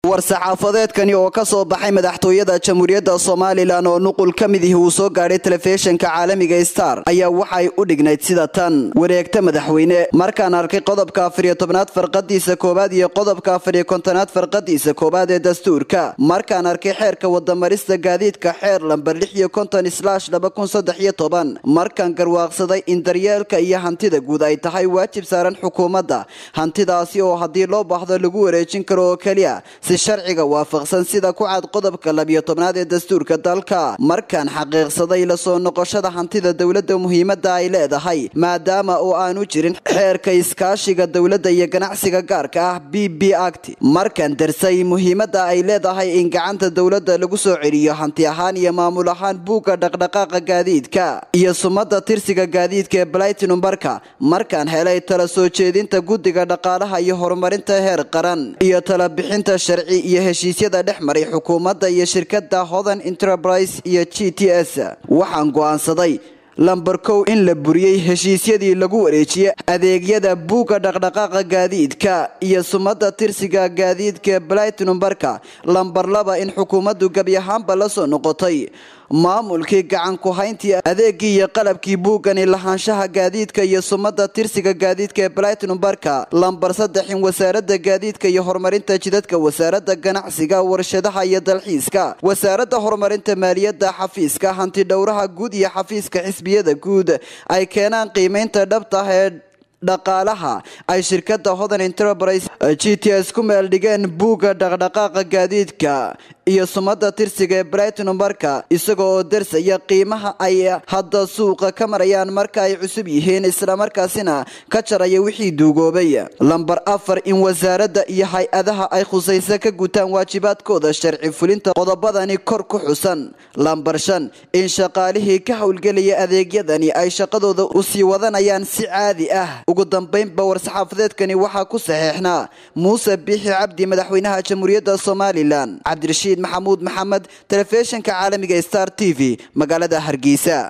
war-saxaafadeedkani oo ka soo baxay madaxtooyada jamhuuriyadda somalilan oo nuqul ka mid ihi uu soo gaadhay telefishinka caalamiga star ayaa waxay u dhignayd sida tan wareegta madaxweyne markaan arkay qodobka afariyo tobnaad farqadiisa koowaad iyo qodobka afariyo kontonaad farqadiisa koowaad ee dastuurka markaan arkay xeerka wadamarista gaadiidka xeer lamber lix iyo konton slash laba kun saddex iyo toban markaan garwaaqsaday in daryeelka iyo hantida guud ay tahay waajib saaran xukuumadda hantidaasi oo haddii loo baahdo lagu wareejin karo oo keliya si sharciga waafaqsan sida ku cad qodobka labiyo tobnaad ee dastuurka dalka markaan xaqiiqsaday la soo noqoshada hantida dowladda muhiimadda ay leedahay maadaama oo aanu jirin xeerka iskaashiga dowladda iyo ganacsiga gaarka ah b b act markaan darsay muhiimadda ay leedahay in gacanta dowladda lagu soo celiyo hanti ahaan iyo maamul ahaan buugga dhaqdhaqaaqa gaadiidka iyo sumada tirsiga gaadiidka ee blytinumbarka markaan helay tala soo jeedinta guddiga dhaqaalaha iyo horumarinta heer qaran iyo tala bixinta sharci iyo heshiisyada dhex maray xukuumadda iyo shirkadda hodan enterprise iyo g t s waxaan go'aansaday lamber kow in la buriyey heshiisyadii lagu wareejiyey adeegyada buugga dhaqdhaqaaqa gaadiidka iyo sumada tirsiga gaadiidka blytinumbarka lamber laba in xukuumaddu gebi ahaanba la soo noqotay maamulkii gacan ku-hayntii adeegii iyo qalabkii buuggani lahaanshaha gaadiidka iyo sumada tirsiga gaadiidka ee blytinumbarka lamber saddex in wasaaradda gaadiidka iyo horumarinta jidadka wasaaradda ganacsiga warshadaha iyo dalxiiska wasaaradda horumarinta maaliyadda xafiiska hanti dhowraha guud iyo xafiiska xisbiyada guud ay keenaan qiimeynta dhabta ah ee dhaqaalaha ay shirkadda hodan enterprise g t s ku meel dhigeen buugga dhaqdhaqaaqa gaadiidka iyo sumada tirsiga ee blytinumbarka isaga oo darsaya qiimaha ay hadda suuqa ka marayaan marka ay cusub yihiin islamarkaasina ka jaraya wixii duugoobay lamber afar in wasaaradda iyo hay-adaha ay khusaysa ka gutaan waajibaadkooda sharci fulinta qodobadani kor ku xusan lamber shan in shaqaalihii ka howlgelaya adeegyadani ay shaqadooda usii wadanayaan si caadi ah ugu dambeynba war-saxaafadeedkani waxaa ku saxeexnaa muuse biixi cabdi madaxweynaha jamhuuriyadda somalilan cabdirashiid maxamuud maxamed telefishinka caalamiga star t v magaalada hargeysa